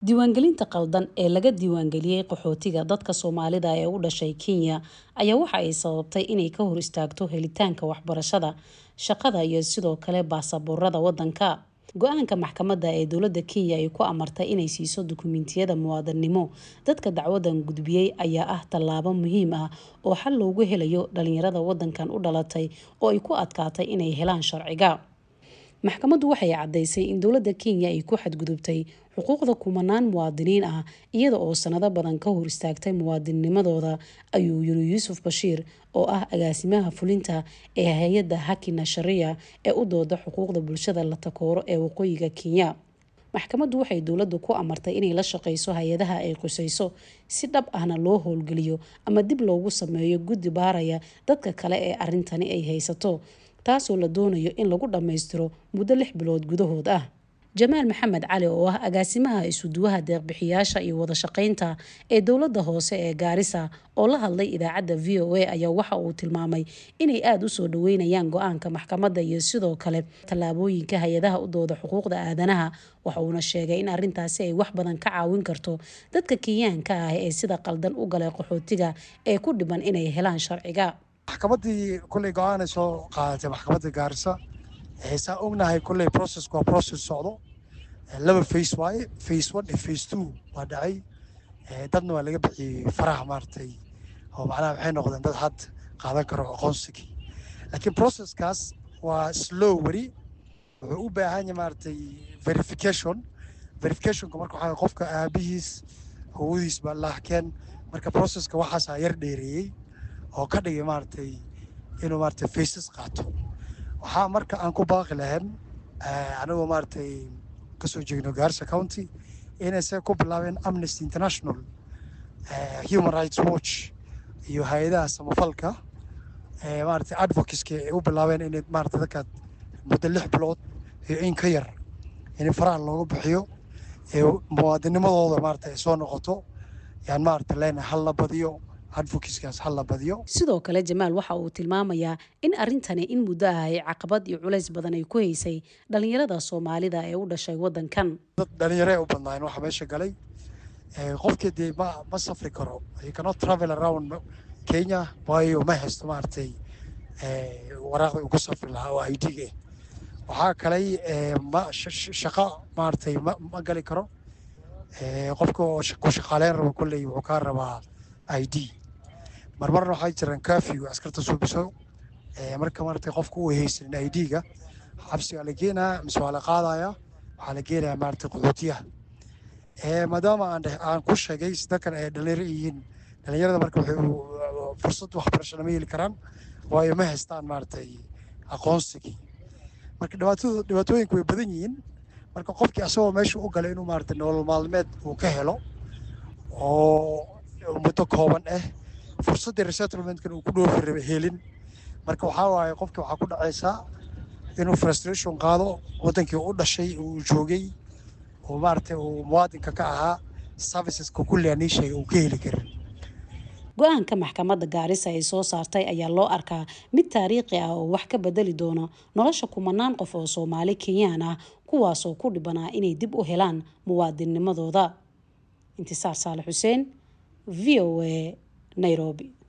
diiwaangelinta qaldan ee laga diiwaangeliyey qaxootiga dadka soomaalida ee u dhashay kenya ayaa waxa ay sababtay inay ka hor istaagto helitaanka waxbarashada shaqada iyo sidoo kale baasaboorada wadanka go-aanka maxkamadda ee dowladda kenya ay ku amartay inay siiso dukumentiyada muwaadannimo dadka dacwadan gudbiyey ayaa ah tallaabo muhiim ah oo xal loogu helayo dhalinyarada wadankan u dhalatay oo ay ku adkaatay inay helaan sharciga maxkamaddu waxay caddaysay in dowladda kenya ay ku xadgudubtay xuquuqda kumanaan muwaadiniin ah iyada oo sanado badan ka hor istaagtay muwaadinimadooda ayuu yiri yuusuf bashiir oo ah agaasimaha fulinta ee hay-adda hakina sharia ee u dooda xuquuqda bulshada la takooro ee waqooyiga kenya maxkamaddu waxay dowladda ku amartay inay la shaqeyso hay-adaha ay qusayso si dhab ahna loo howlgeliyo ama dib loogu sameeyo guddi baaraya dadka kale ee arrintani ay haysato taasoo la doonayo in lagu dhammaystiro muddo lix bilood gudahood ah jamaal maxamed cali oo ah agaasimaha isuduwaha deeqbixiyaasha iyo wada shaqeynta ee dowladda hoose ee gaarisa oo la hadlay idaacadda v o a ayaa waxa uu tilmaamay inay aada usoo dhaweynayaan go-aanka maxkamadda iyo sidoo kale tallaabooyinka hay-adaha u dooda xuquuqda aadanaha waxa uuna sheegay in arrintaasi ay wax badan ka caawin karto dadka kenyaanka ah ee sida qaldan u galay qaxootiga ee ku dhiban inay helaan sharciga maxkamaddii kulley go-aanay soo qaadatay maxkamadda gaarisa saa ognahay kulley processk waa process socdo laba face waaye face one iyo face two waa dhacay dadna waa laga bixiyey faraha maaragtay oo macnaha waxay noqdeen dad had qaadan karo aqoonsigii laakiin processkaas waa slow weli wuxuu u baahan yahay maaragtay verification verificationka marka waxaa qofka aabihiis howadiis baa laahkeen marka processka waxaasaa yar dheereeyey oo ka dhigay maaragtay inuu maaragtay faces qaato waxaa marka aan ku baaqi lahayn anigoo maaragtay kasoo jeegno gaarisa county inay se ku bilaabeen amnesty international human rights watch iyo hay-adaha samafalka maaragtay advocateska ay u bilaabeen inay maaragtay dadkaad muddo lix bilood iyo in ka yar in faraha looga bixiyo ee muwaadinimadooda maaragtay ay soo noqoto yaan maaragtay leenahay hal la badiyo sidoo kale jamaal waxa uu tilmaamayaa in arrintani in muddo ah ay caqabad iyo culays badan ay ku haysay dhalinyarada soomaalida ee u dhashay wadankan dad dhalinyaro u badnaayen waxaa meesha galay qofkii dee ma ma safri karo you cannot travel around kenya waayo ma haysto maaragtay waraaqda uu ku safri lahaa oo i d ga waxaa kalay ma shaqo maaragtay ma ma gali karo qofka oo ku shaqaaleyn rabo kolley wuxuu kaa rabaa i d marmarna waxaa jiraan kafiw askarta suubiso marka maaragtay qofka uu haysanin i d-ga xabsigaa la geenaya mise waa la qaadaya waxaa la geenaya maaragtay qaxootiyaha maadaama aan aan ku sheegay dadkan ay dhalinyaro yihiin dhalinyarada marka waxay fursad waxbarasho lama heli karaan waayo ma haystaan maaragtay aqoonsigii marka dhibaatadu dhibaatooyinku way badan yihiin marka qofkii asagoo meesha u galay inuu maaragtay nolol maalmeed uu ka helo oo muddo kooban ah fursaddii resettlementkan uu ku dhoofi raba helin marka waxaa waaye qofkii waxaa ku dhacaysaa inuu frustration qaado waddankii u dhashay uu joogay oo maaragtay uu muwaadinka ka ahaa serviceska kulli aan ii sheegay uu ka heli karin go-aanka maxkamadda gaarisa ay soo saartay ayaa loo arkaa mid taariikhi ah oo wax ka bedeli doona nolosha kumanaan qof oo soomaali kenyaan ah kuwaasoo ku dhibanaa inay dib u helaan muwaadinnimadooda intisaar saale xuseen v o a nairobi